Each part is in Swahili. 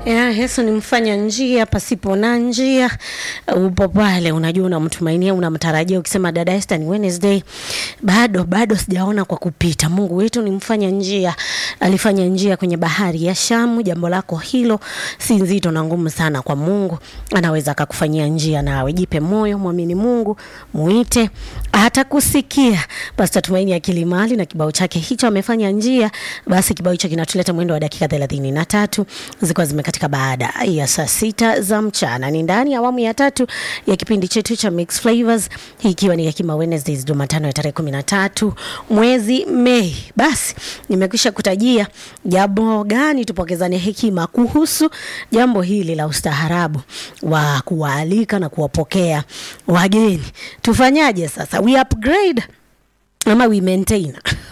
Ya, Yesu ni mfanya njia pasipo na njia. Upo pale, unajua unamtumainia, unamtarajia, ukisema dada Esther, ni Wednesday, bado bado sijaona kwa kupita. Mungu wetu ni mfanya njia, alifanya njia kwenye bahari ya Shamu. Jambo lako hilo si nzito na ngumu sana kwa Mungu, anaweza akakufanyia njia. Nawe jipe moyo, mwamini Mungu, muite, atakusikia. Pastor Tumaini ya Kilimali na kibao chake hicho amefanya njia. Basi kibao hicho kinatuleta mwendo wa dakika thelathini na tatu zilikuwa zimekatika baada ya saa sita za mchana. Ni ndani ya awamu ya tatu ya kipindi chetu cha Mix Flavors, hii ikiwa ni Hekima Wednesdays, Jumatano ya tarehe kumi na tatu mwezi Mei. Basi nimekwisha kutajia jambo gani tupokezane hekima kuhusu jambo hili la ustaharabu wa kuwaalika na kuwapokea wageni. Tufanyaje sasa? We upgrade ama we maintain?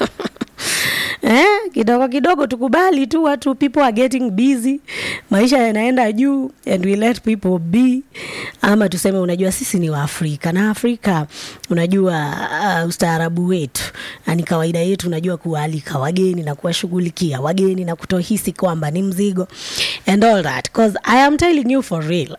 Eh, kidogo kidogo tukubali tu watu people are getting busy, maisha yanaenda juu and we let people be, ama tuseme, unajua sisi ni Waafrika na Afrika, unajua uh, ustaarabu wetu na ni kawaida yetu, unajua kuwaalika wageni na kuwashughulikia wageni na kutohisi kwamba ni mzigo and all that cause I am telling you for real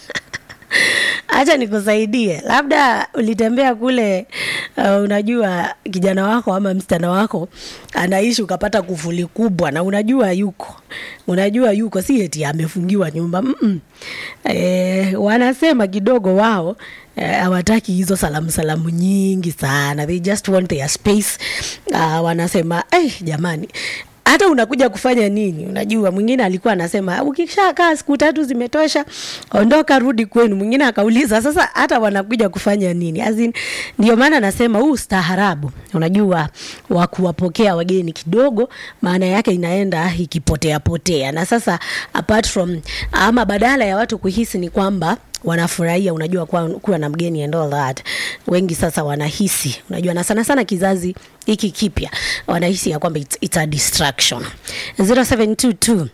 Acha nikusaidie, labda ulitembea kule uh, unajua kijana wako ama msichana wako anaishi ukapata kufuli kubwa, na unajua yuko unajua yuko, si eti amefungiwa nyumba mm -mm. E, wanasema kidogo wao hawataki e, hizo salamu salamu nyingi sana, they just want their space. Uh, wanasema eh, jamani hata unakuja kufanya nini? Unajua, mwingine alikuwa anasema ukishakaa siku tatu zimetosha, ondoka, rudi kwenu. Mwingine akauliza sasa, hata wanakuja kufanya nini? As in, ndio maana nasema huu ustaharabu, unajua, wa kuwapokea wageni kidogo, maana yake inaenda ikipotea potea. Na sasa apart from ama, badala ya watu kuhisi ni kwamba wanafurahia unajua kuwa, kuwa na mgeni and all that. Wengi sasa wanahisi unajua, na sana sana kizazi hiki kipya wanahisi ya kwamba it's, it's a distraction 0722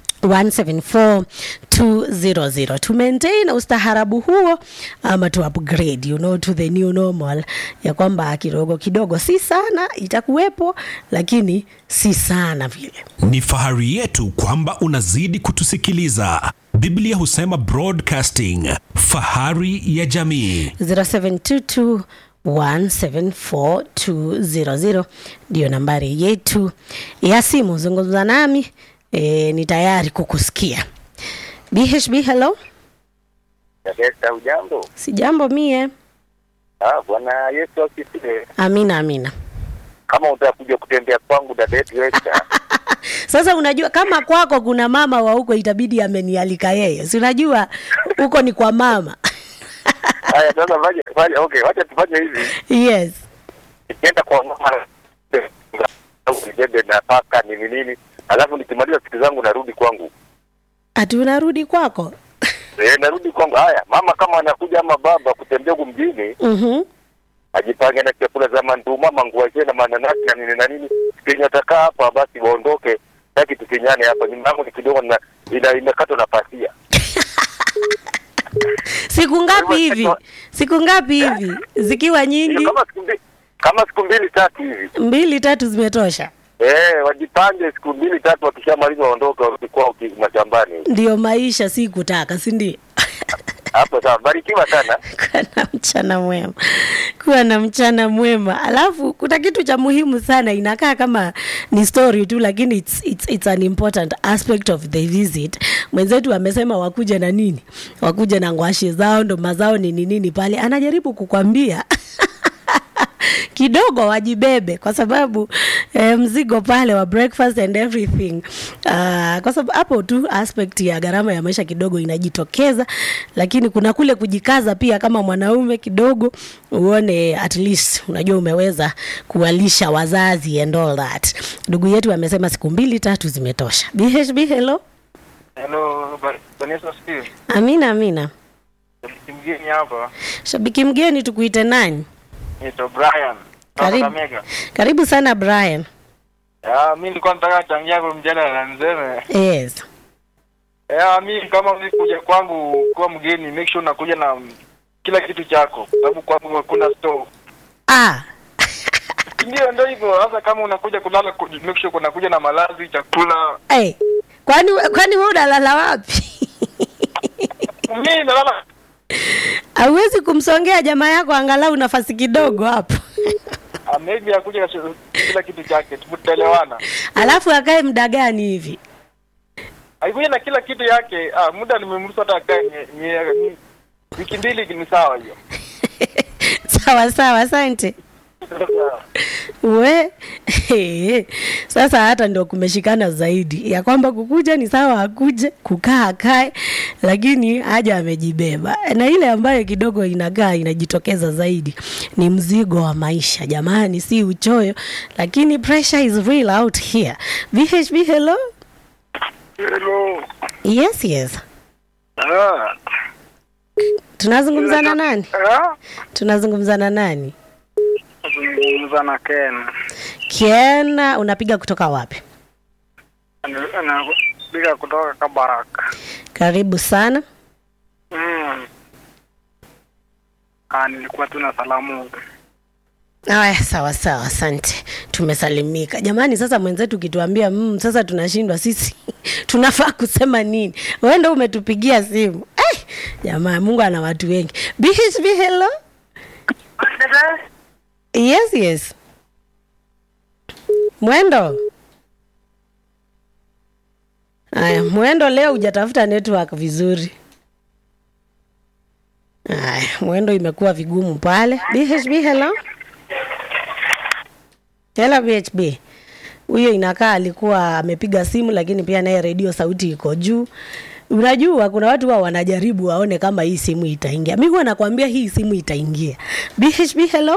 174200 to maintain ustaharabu huo ama to upgrade you know, to the new normal ya kwamba kidogo kidogo, si sana itakuwepo, lakini si sana vile. Ni fahari yetu kwamba unazidi kutusikiliza. Biblia husema broadcasting, fahari ya jamii. 0722 174200 ndiyo nambari yetu ya simu. Zungumza nami e, ni tayari kukusikia. BHB, hello. Dada, ujambo? Si jambo mie. Ah, Bwana Yesu asifiwe. Amina, amina. Kama utakuja kutembea kwangu dada yetu Esther. Sasa unajua kama kwako kuna mama wa huko itabidi amenialika yeye, si unajua huko ni kwa mama Haya, sasa fanya fanya, okay, wacha tufanye hivi. yes. Nikienda kwa mama nibebe nafaka nini nini, alafu nikimaliza siku zangu narudi kwangu. Ati unarudi kwako? Eh, narudi kwangu. Haya, mama kama anakuja ama baba kutembea huku mjini, Mhm. ajipange na chakula za manduma, manguaje na mananasi na nini na nini. Kenye atakaa hapa basi waondoke, taki tukinyane hapa. Nyumba yangu ni kidogo na ina imekatwa na pasia. Siku ngapi hivi? Siku ngapi hivi? Zikiwa nyingi? Kama siku mbili kama siku mbili tatu hivi. Mbili tatu zimetosha. Eh, wajipange siku mbili tatu, wakishamaliza waondoke warudi kwao ki- mashambani. Ndio maisha, si kutaka, si ndio? Hapo sawa, barikiwa sana. kuwa na mchana mwema, kuwa na mchana mwema. Alafu kuna kitu cha muhimu sana, inakaa kama ni story tu, lakini it's, it's, it's an important aspect of the visit. Mwenzetu amesema wakuja na nini, wakuja na ngwashi zao, ndo mazao nini nini pale, anajaribu kukwambia kidogo wajibebe kwa sababu eh, mzigo pale wa breakfast and everything uh, kwa sababu hapo tu aspect ya gharama ya maisha kidogo inajitokeza, lakini kuna kule kujikaza pia kama mwanaume kidogo, uone at least unajua umeweza kuwalisha wazazi and all that. Ndugu yetu amesema siku mbili tatu zimetosha. BHB, hello. Hello, Ba- Bwana Yesu asifiwe. Amina, amina. Shabiki mgeni hapa Shabiki mgeni, tukuite nani? naitwa Brian. Karibu. Kutoka Mega. Karibu sana Brian. Ya, mi nilikuwa nataka changia kwa mjadala na niseme. Yes. Ya, mi kama mlikuja kwangu kuwa mgeni, make sure unakuja na kila kitu chako, sababu kwangu hakuna store. Ah, Ndio, ndio hivyo. Sasa kama unakuja kulala, ku- make sure unakuja na malazi, chakula. hey, kwani kwani wewe unalala wapi Mimi nalala hauwezi kumsongea jamaa yako angalau nafasi kidogo hapo ah, maybe akuja na kila kitu chake, tutaelewana. alafu akae muda gani hivi Haikuja na kila kitu yake. Ah, muda nimemruhusu hata akae nye- nye- ni- wiki mbili ni sawa hiyo. sawa sawa asante we sasa hata ndio kumeshikana zaidi ya kwamba kukuja ni sawa akuje kukaa akae lakini haja amejibeba na ile ambayo kidogo inakaa inajitokeza zaidi ni mzigo wa maisha jamani si uchoyo lakini pressure is real out here vhb hello Hello. yes yes Ah. tunazungumzana nani Ah? tunazungumzana nani Nazungumza na Ken. kiena unapiga kutoka wapi Ana- Anapiga kutoka Kabaraka. karibu sana Mm. Ah, nilikuwa tu na salamu. Aya, sawa sawa, asante, tumesalimika jamani. Sasa mwenzetu ukituambia mm, sasa tunashindwa sisi tunafaa kusema nini? Wewe ndio umetupigia simu eh, jamaa, Mungu ana watu wengi. BHB, hello. Yes, yes. Mwendo. Aya, Mwendo leo hujatafuta network vizuri. Aya, Mwendo imekuwa vigumu pale. BHB, hello. Hello BHB. Huyo inakaa alikuwa amepiga simu lakini pia naye redio sauti iko juu. Unajua kuna watu wao wanajaribu waone kama hii simu itaingia. Mimi huwa nakwambia hii simu itaingia. BHB hello.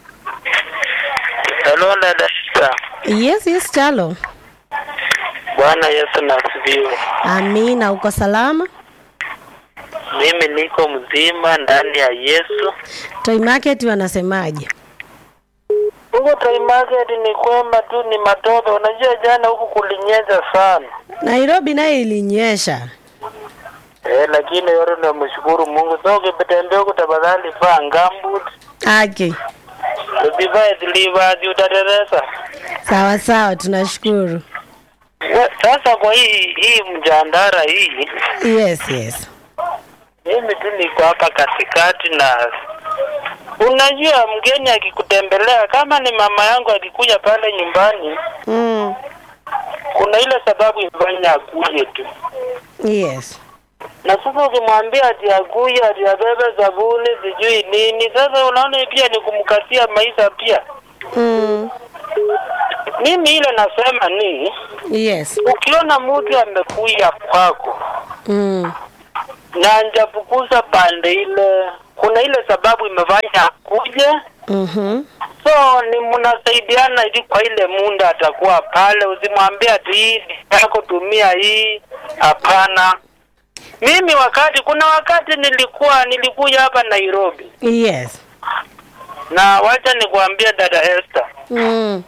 Hello dada Shita. Yes, yes Chalo. Bwana Yesu na asifiwe. Amina, uko salama? Mimi niko mzima ndani ya Yesu. Toy Market wanasemaje? Huko Toy Market ni kwema tu, ni matope. Unajua jana huku kulinyesha sana Nairobi naye ilinyesha. eh, lakini yote tunamshukuru Mungu. So ukitembea huku, tafadhali vaa gambut, Aki. usivae slippers, utateresa. Sawa sawa, tunashukuru. We- Sasa kwa hii hii mjandara hii, Yes, yes. mimi tu niko hapa katikati na unajua, mgeni akikutembelea, kama ni mama yangu akikuja pale nyumbani, Mm. kuna ile sababu ifanya akuje tu Yes. na sasa ukimwambia ati akuye ati abebe sabuni sijui nini, sasa unaona pia ni kumkatia maisha pia. Mm. Mimi ile nasema ni Yes. ukiona mtu amekuja kwako Mm. na anjafukuza pande ile, kuna ile sababu imefanya akuje, Mhm. so ni mnasaidiana ili kwa ile munda atakuwa pale. Usimwambie ati hii ni yako, tumia hii. Hapana. Mimi wakati kuna wakati nilikuwa nilikuja hapa Nairobi Yes. na wacha nikuambie dada Esther, Mm.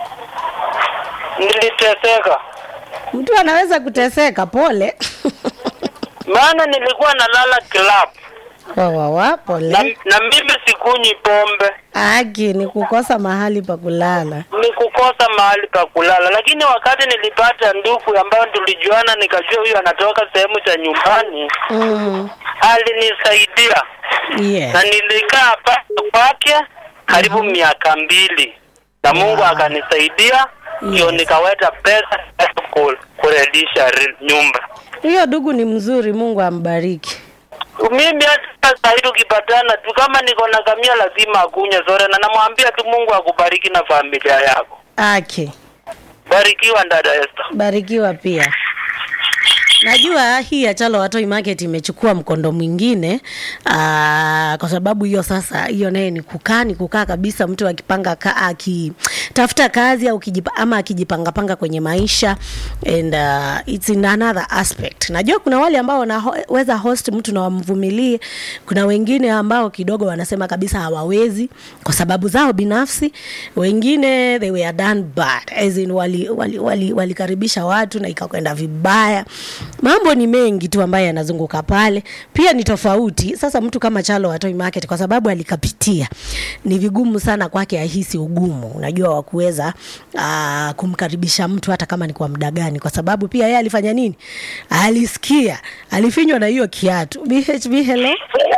niliteseka Mtu anaweza kuteseka, pole. maana nilikuwa nalala club wa wa wa, na, pole. na mimi sikunywi pombe, Aki ni kukosa mahali pa kulala. ni kukosa mahali pa kulala. Lakini wakati nilipata ndugu ambayo tulijuana, nikajua huyu anatoka sehemu za nyumbani, Mm. alinisaidia na Yes. nilikaa pale kwake karibu miaka mbili na Mungu akanisaidia ndio Yes. nikaweta pesa ku- kuredisha ri- nyumba. Huyo dugu ni mzuri, Mungu ambariki. Mimi hata saa hii tukipatana tu, kama niko na kamia lazima akunywe soda, na namwambia tu Mungu akubariki na familia yako. Aki. Barikiwa dada Esther. Barikiwa pia. Najua hii ya Chalo Watoi Market imechukua mkondo mwingine aa, kwa sababu hiyo sasa, hiyo naye ni kukaa ni kukaa kabisa, mtu akipanga ka, akitafuta kazi au kijipa, ama akijipangapanga kwenye maisha and uh, it's in another aspect. Najua kuna wale ambao wanaweza host mtu na wamvumilie, kuna wengine ambao kidogo wanasema kabisa hawawezi kwa sababu zao binafsi, wengine they were done bad as in walikaribisha wali, wali, walikaribisha watu na ikakwenda vibaya. Mambo ni mengi tu ambayo yanazunguka pale, pia ni tofauti. Sasa mtu kama Chalo Watoi Market kwa sababu alikapitia, ni vigumu sana kwake ahisi ugumu. Unajua wa kuweza uh, kumkaribisha mtu hata kama ni kwa muda gani, kwa sababu pia yeye alifanya nini? Alisikia, alifinywa na hiyo kiatu. BHB, hello.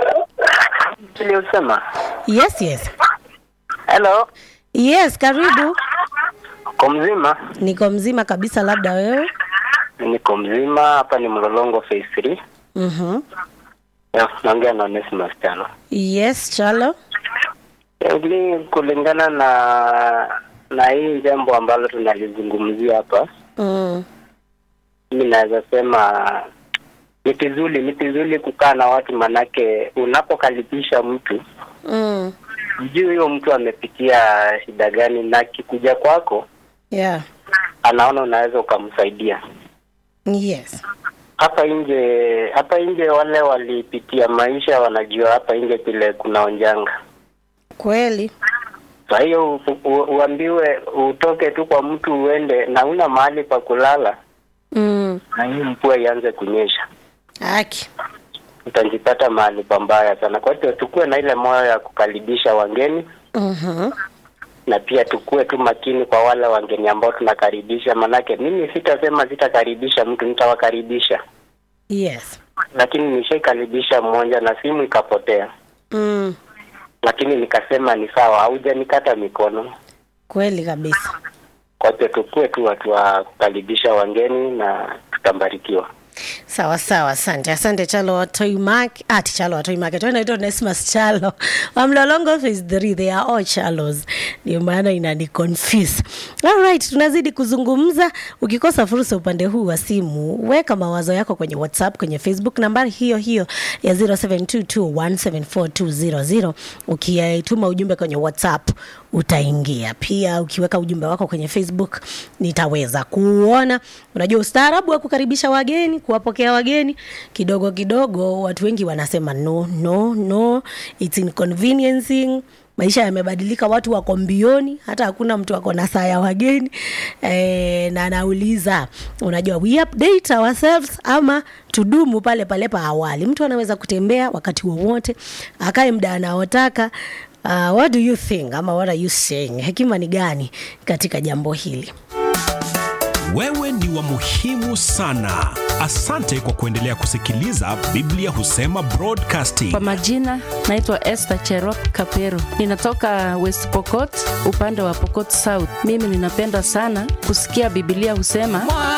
Niliosema. Yes, yes. Hello. Yes, karibu. Uko mzima? Niko mzima kabisa, labda wewe? Niko mzima, hapa ni Mlolongo phase 3. Mhm. Ya, naongea na Onesmus Chalo. Yes, Chalo. Ili kulingana na na hii jambo ambalo tunalizungumzia hapa, Mm. mimi naweza sema ni vizuri, ni vizuri kukaa na watu, manake unapokaribisha mtu Mm. juu huyo mtu amepitia shida gani, na kikuja kwako Yeah. anaona unaweza ukamsaidia. Yes. hapa nje hapa nje wale walipitia maisha wanajua hapa nje vile kuna onjanga Kweli. kwa hiyo u- u- uambiwe utoke tu kwa mtu uende na una mahali pa kulala Mm. na hii mvua ianze kunyesha Haki. utajipata mahali pambaya sana kwa hiyo tukuwe na ile moyo ya kukaribisha wageni Mhm. na pia tukuwe tu makini kwa wale wageni ambao tunakaribisha manake mimi sitasema sitakaribisha mtu nitawakaribisha Yes. lakini nishaikaribisha mmoja na simu ikapotea Mm. lakini nikasema ni sawa, haujanikata mikono. Kweli kabisa. Kwa hiyo tukue tu watu wa kukaribisha wageni na tutambarikiwa. Sawa sawa, asante asante Chalo Watoi Market, ati Chalo Watoi Market, wewe unaitwa Onesmus Chalo wa Mlolongo phase 3, they are all Chalos, ndio maana inani confuse. All right, tunazidi kuzungumza. Ukikosa fursa upande huu wa simu, weka mawazo yako kwenye WhatsApp, kwenye Facebook, nambari hiyo hiyo ya 0722174200 ukituma ujumbe kwenye WhatsApp utaingia. Pia ukiweka ujumbe wako kwenye Facebook nitaweza kuona. Unajua ustaarabu wa kukaribisha wageni, kuwapokea wageni, kidogo kidogo watu wengi wanasema no, no, no, it's inconveniencing maisha yamebadilika, watu wako mbioni, hata hakuna mtu ako na saa ya wageni e, na anauliza unajua, we update ourselves ama tudumu pale pale pa awali. Mtu anaweza kutembea wakati wowote, akae muda anaotaka. Uh, what do you think ama what are you saying? Hekima ni gani katika jambo hili? Wewe ni wa muhimu sana. Asante kwa kuendelea kusikiliza Biblia Husema Broadcasting. Kwa majina naitwa Esther Cherop Kapero, ninatoka West Pokot, upande wa Pokot South. Mimi ninapenda sana kusikia Biblia husema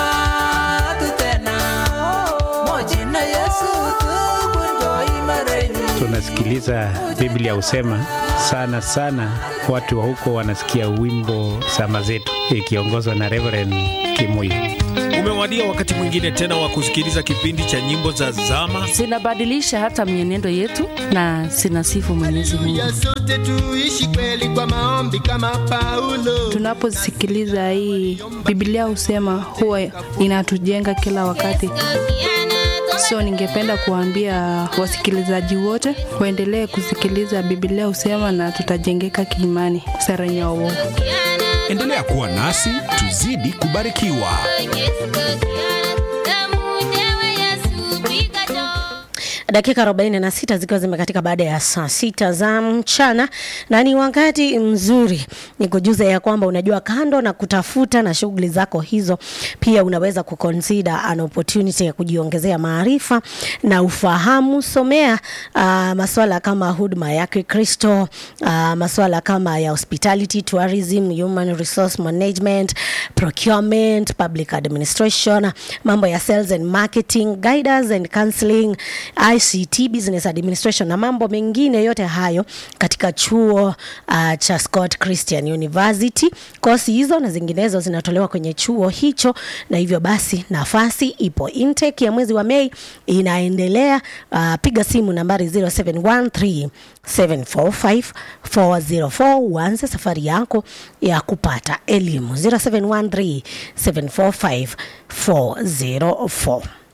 tunasikiliza Biblia husema sana sana, watu wa huko wanasikia wimbo sama zetu ikiongozwa na Reverend Kimuyu. Umewadia wakati mwingine tena wa kusikiliza kipindi cha nyimbo za zama. zinabadilisha hata mienendo yetu na zinasifu Mwenyezi Mungu. sote tuishi kweli kwa maombi kama Paulo. Tunaposikiliza hii Biblia husema huwa inatujenga kila wakati. So ningependa kuambia wasikilizaji wote waendelee kusikiliza Biblia husema na tutajengeka kiimani. Sara Nyawo. Endelea kuwa nasi tuzidi kubarikiwa. dakika 46 zikiwa zimekatika baada ya saa sita za mchana, na ni wakati mzuri ni kujuza ya kwamba unajua, kando na kutafuta na shughuli zako hizo, pia unaweza kuconsider an opportunity ya kujiongezea maarifa na ufahamu. Somea uh, maswala kama huduma ya Kikristo, uh, maswala kama ya hospitality, tourism, human resource management, procurement, public administration, mambo ya sales and marketing, guidance and counseling, ICT, business administration na mambo mengine yote hayo katika chuo uh, cha Scott Christian University. Kosi hizo na zinginezo zinatolewa kwenye chuo hicho, na hivyo basi nafasi ipo. Intake ya mwezi wa Mei inaendelea. Uh, piga simu nambari 0713 745 404 uanze safari yako ya kupata elimu 0713 745 404.